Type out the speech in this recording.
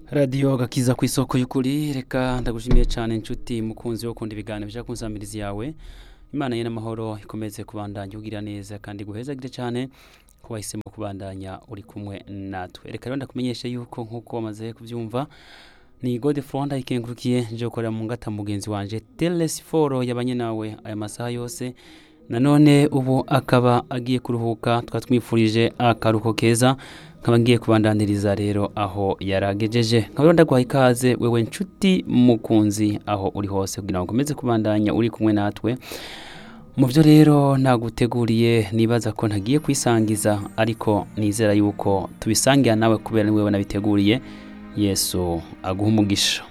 radiyo gakiza ku isoko y'ukuri reka ndagushimiye cyane inshuti mukunzi wo kunda ibiganiro bijya ku nsamirizi yawe imana ye n'amahoro ikomeze kubandanya ugira neza kandi guhezagire cyane ko wahisemo kubandanya uri kumwe natwe reka rero ndakumenyeshe yuko nk'uko wamaze kubyumva ni gode furonda ikengurukiye nje gukorera mu ngata mugenzi wanje telesiforo yabanye nawe aya masaha yose nanone ubu akaba agiye kuruhuka tukaba twifurije akaruhuko keza nkaba ngiye kubandaniriza rero aho yaragejeje nkaba rero ndaguhaye ikaze wewe nshuti mukunzi aho uri hose kugira ngo ukomeze kubandanya uri kumwe natwe mu byo rero naguteguriye nibaza ko ntagiye kwisangiza ariko nizera yuko tubisangira nawe kubera niwe nabiteguriye yesu aguha umugisha